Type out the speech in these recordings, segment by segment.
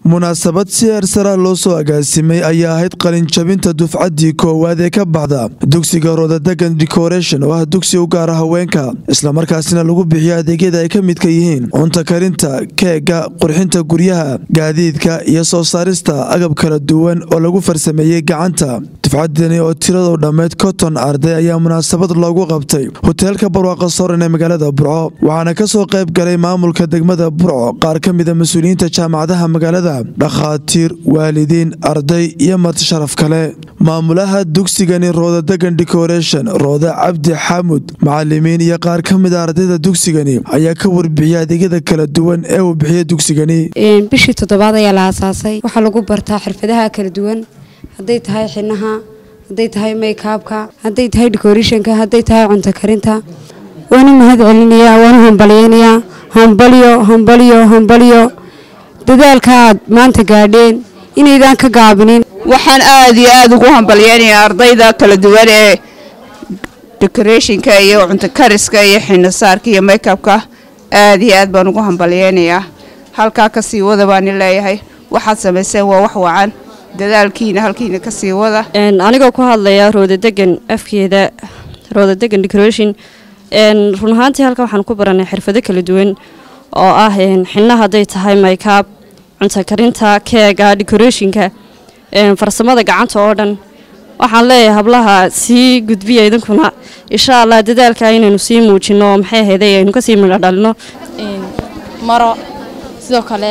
munaasabad si heersara loo soo agaasimay ayaa ahayd qalinjabinta dufcaddii koowaad ee ka baxda dugsiga rodadegan decoration oo ah dugsi u gaara haweenka islamarkaasina lagu bixiyo adeegyada ay ka midka yihiin cunta karinta keega qurxinta guryaha gaadiidka iyo soo saarista agab kala duwan oo lagu farsameeyey gacanta dufcaddani oo tiradu dhammeyd konton arday ayaa munaasabad loogu qabtay hoteelka barwaaqa soran ee magaalada burco waxaana kasoo qayb galay maamulka degmada burco qaar ka mida mas-uuliyiinta jaamacadaha magaalada dhakhaatiir waalidiin arday iyo marti sharaf kale maamulaha dugsigani roodadegan decoration roode cabdi xamud macalimiin iyo qaar ka mida ardayda dugsigani ayaa ka warbixiyay adeegyada kala duwan ee uu bixiya dugsigani bishii toddobaad ayaa la aasaasay waxaa lagu bartaa xirfadaha kala duwan hadday tahay xinaha hadday tahay maykaabka hadday tahay decorationka hadday tahay cunto karinta waana mahad celinayaa waana hambalyeynayaa hambalyo hambalyo hambalyo dadaalka aad maanta gaadheen inaydaan ka gaabinin waxaan aada iyo aada ugu hambalyeynayaa ardayda kala duwan ee decorationka iyo cunto kariska iyo xinasaarka iyo makeupka aada iyo aad baan ugu hambalyeynayaa halkaa kasii wada baani leeyahay waxaad samayseen waa wax wacan dadaalkiina halkiina kasii wada anigoo ku hadlaya roodadegan afkeeda roodadegan decoration run ahaantii halkan waxaan ku baranay xirfado kala duwan oo ah xinna hadday tahay maykaab cunto karinta keega decorationka farsamada gacanta oo dhan waxaan leeyahay hablaha sii gudbiya idinkuna insha allah dadaalka inaynu sii muujino maxay ahayday aynu kasii midho dhalino maro sidoo kale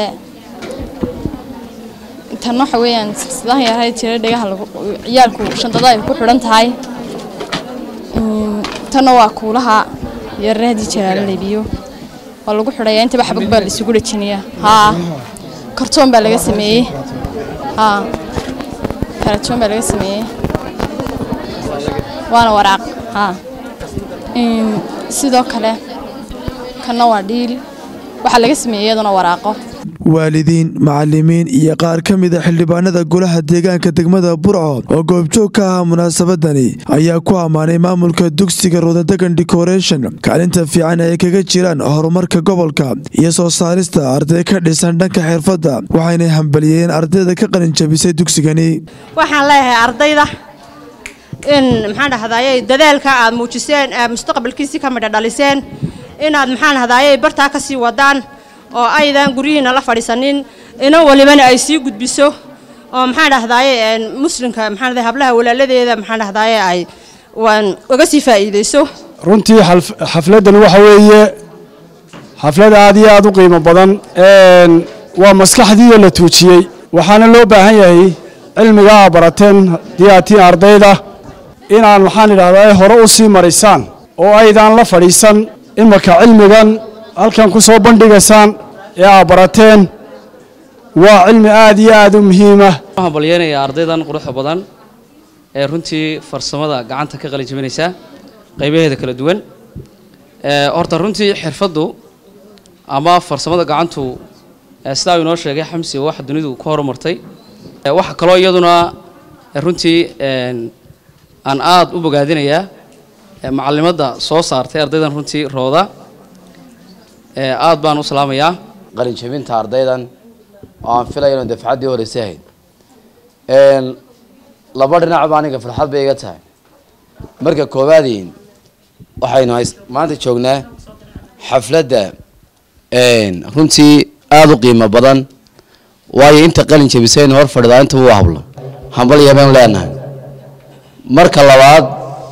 tan waxa weeyaan silsilahan yahay tiro dhegaha ciyaalku shandada ay ku xidhan tahay tanna waa kuulaha yarare haddii jiraa la leebiyo waa lagu xidhayaa intaba xabag baa la isugu dhajinayaa haa kartoon baa laga sameeyey haa karatoon baa laga sameeyey waana waraaq haa sidoo kale kanna waa dhiil waxaa laga sameeyey iyaduna waraaqo waalidiin macalimiin iyo qaar ka mida xildhibaanada golaha deegaanka degmada burco oo goobjoog ka ahaa munaasabadani ayaa ku ammaanay maamulka dugsiga rodadegan decoration kaalinta fiican ay kaga jiraan horumarka gobolka iyo soo saarista arday ka dhisan dhanka xirfadda waxaynay hambaliyeen ardayda ka qalinjabisay dugsigani waxaan leeyahay ardayda in maxaan dhahdaayey dadaalka aad muujiseen ee mustaqbalkiisii ka midha dhaliseen inaad maxaan dhahdaayey bartaa ka sii wadaan oo aydan guryihiina la fadhiisanin ina walibana ay sii gudbiso oo maxaan dhahdaye muslimka maxaan hablaha walaaladeeda maxaan dhahdaye ay waan uga sii faa'iideyso runtii xafladdan waxa weeye xaflad aad iyo aad u qiimo badan waa maskaxdiioo la tuujiyey waxaana loo baahan yahay cilmiga aa barateen diyaatiin ardayda inaan maxaan idhahdaa hore u sii marisaan oo aydaan la fadhiisan imaka cilmigan halkan ku soo bandhigaysaan ee aa barateen waa cilmi aad iyo aad u muhiima waxaan hambalyeynayaa ardaydan quruxda badan ee runtii farsamada gacanta ka qalin jabinaysa qaybaheeda kala duwan horta runtii xirfaddu ama farsamada gacantu sidaa uu inoo sheegay xamsi waxa dunidu ku horumartay waxa kaloo iyaduna runtii aan aad u bogaadinayaa macalimadda soo saartay ardaydan runtii rooda aad baan u salaamayaa qalin jabinta ardaydan oo aan filaya inuu dafcaddii horeysay ahayd laba dhinacba aniga farxad bay iga tahay marka koowaadiin waxaynu maanta joognaa xafladda runtii aada u qiimo badan waayo inta qalin jabisaynu hor fadhidaa intaba u hablo hambalya baynu leenahay marka labaad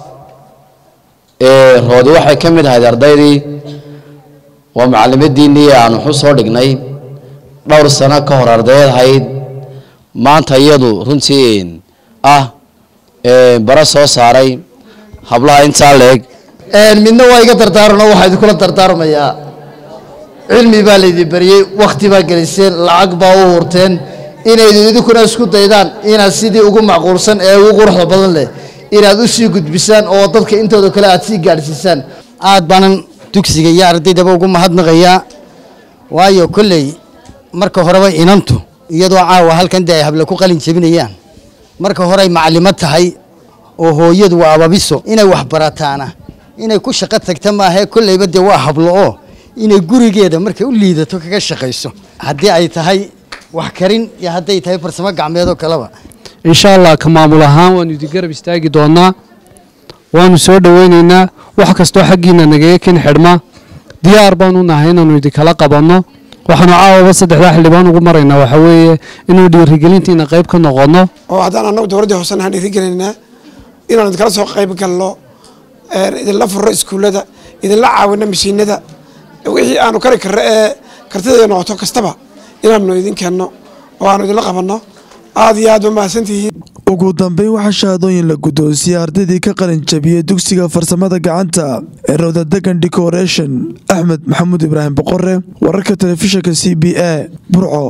roodi waxay ka mid ahayd ardaydii waa macallimadiinnii aan waxu soo dhignay dhowr sano ka hor ardayd ahayd maanta iyadu runtii ah bara soo saaray hablaha intaa leeg midna waa iga dardaaranoo waxaa idinkula dardaarmayaa cilmi baa laydin bariyey wakhti baa geliseen lacag baa u hurteen inaydu idinkuna isku daydaan inaad sidii ugu macquulsan ee ugu quruxda badan leh inaad u sii gudbisaan oo dadka intooda kale aad sii gaadhsiisaan aad baanan dugsiga iyo ardaydaba ugu mahadnaqayaa waayo kolley marka horeba inantu iyadoo caawa halkan dee ay habla ku qalin jebinayaan marka horey macalimo tahay oo hooyadu waa ababiso inay wax barataana inay ku shaqo tagta maahae kolleyba dee waa hablo oo inay gurigeeda markay u liidato kaga shaqayso haddii ay tahay wax karin iyo hadday tahay farsamo gacmeedoo kaleba insha allah ka maamul ahaan waanu idin garab istaagi doonaa waanu soo dhoweyneynaa wax kastoo xaggiina nagaga ken xidhma diyaar baanu nahay inaanu idinkala qabanno waxaanu caawaba saddexdaa xildhibaan ugu maraynaa waxa weeye inuu dhiirigelintiina qayb ka noqonno oo haddaan annagu dowladda hoose nahaan dhiirigelinaynaa inaanu idinkala soo qayb galno idinla furo iskuullada idinla caawino mashiinada wixii aanu kari karro ee kartideeda noqoto kastaba inaanu idin keenno oo aanu idinla qabanno aad iyo aad ba mahadsantihiin ugu dambeyn waxaa shahaadooyin la guddoonsiiyey ardaydii ka qalin jabiyey dugsiga farsamada gacanta ee rowda degan decoration axmed maxamuud ibraahim boqore wararka telefishinka c b a burco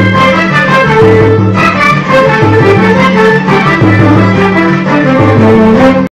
Thank you.